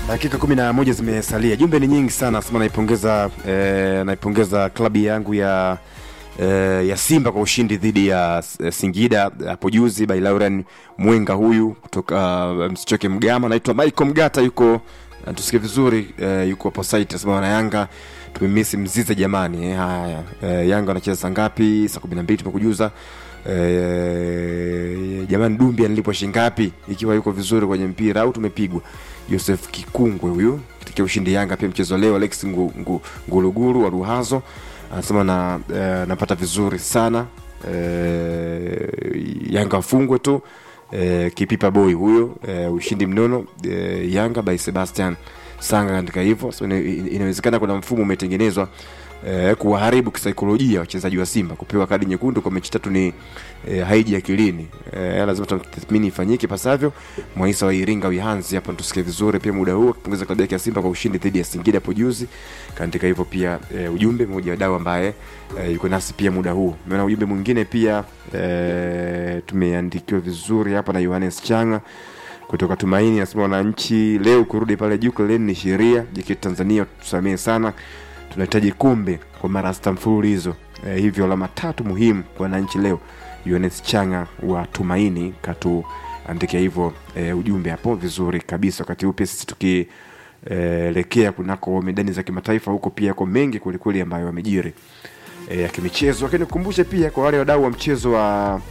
Dakika kumi na moja zimesalia, jumbe ni nyingi sana. Nasema naipongeza eh, naipongeza klabu yangu ya eh, ya Simba kwa ushindi dhidi ya eh, Singida hapo juzi by Lauren Mwenga huyu kutoka uh, Msichoke Mgama. Naitwa Michael Mgata, yuko uh, tusikie vizuri eh, yuko hapo site. Nasema wana Yanga tumemisi mzize jamani. Eh, haya eh, Yanga wanacheza saa ngapi? Saa kumi na mbili tumekujuza. Eh, jamani Dumbi analipwa shilingi ngapi ikiwa yuko vizuri kwenye mpira au tumepigwa? Joseph Kikungwe huyu katika ushindi Yanga pia mchezo leo. Alex ngu, ngu, Nguluguru wa Ruhazo anasema na eh, napata vizuri sana eh, Yanga wafungwe tu eh, Kipipa boy huyo eh, ushindi mnono eh, Yanga by Sebastian Sanga kaandika hivyo. So, ina- inawezekana kuna mfumo umetengenezwa eh, kuwaharibu kisaikolojia wachezaji wa Simba. Kupewa kadi nyekundu kwa mechi tatu ni eh, haiji akilini eh, lazima tathmini ifanyike pasavyo. Mwaisa wa Iringa Wihanzi hapa tusikie vizuri pia muda huu akipongeza klabu yake ya Simba kwa ushindi dhidi ya Singida hapo juzi. Kaandika hivyo pia eh, ujumbe mmoja wa dau ambaye eh, yuko nasi pia muda huu. Umeona ujumbe mwingine pia eh, tumeandikiwa vizuri hapa na Yohanes Changa kutoka Tumaini anasema wananchi leo kurudi pale juu kileleni ni sheria. JKT Tanzania tusamehe sana, tunahitaji kombe kwa mara sita mfululizo. E, hivyo alama tatu muhimu kwa wananchi leo. Yohanes Changa wa Tumaini katuandikia hivyo e, ujumbe hapo vizuri kabisa. Wakati huu pia sisi tukielekea kunako medani za kimataifa, huko pia yako mengi kwelikweli ambayo yamejiri e, ya kimichezo, lakini kukumbushe pia kwa wale wadau wa mchezo wa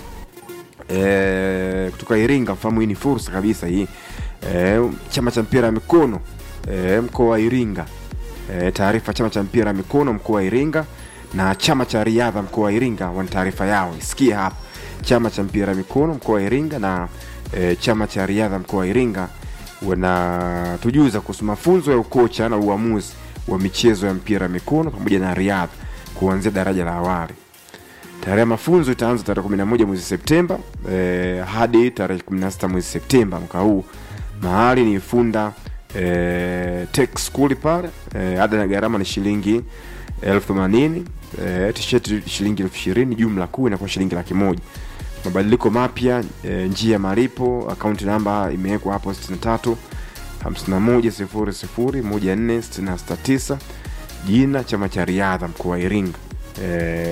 e, kutoka Iringa, mfahamu hii ni fursa kabisa hii e, chama cha mpira ya mikono e, mkoa wa Iringa e, taarifa chama cha mpira ya mikono mkoa wa Iringa na chama cha riadha mkoa wa Iringa wana taarifa yao, isikie hapa. Chama cha mpira ya mikono mkoa wa Iringa na e, chama cha riadha mkoa wa Iringa wanatujuza kuhusu mafunzo ya ukocha na uamuzi wa michezo ya mpira ya mikono pamoja na riadha kuanzia daraja la awali. Tarehe ya mafunzo itaanza tarehe 11 mwezi Septemba eh, hadi tarehe 16 mwezi Septemba mwaka huu. Mahali ni Funda eh, Tech School pale. Eh, ada na gharama ni shilingi elfu themanini eh, t-shirt shilingi elfu ishirini jumla kuu inakuwa shilingi laki moja. Mabadiliko mapya eh, njia ya malipo, akaunti namba imewekwa hapo 63 51 00 14 669 jina chama cha riadha mkoa wa Iringa eh,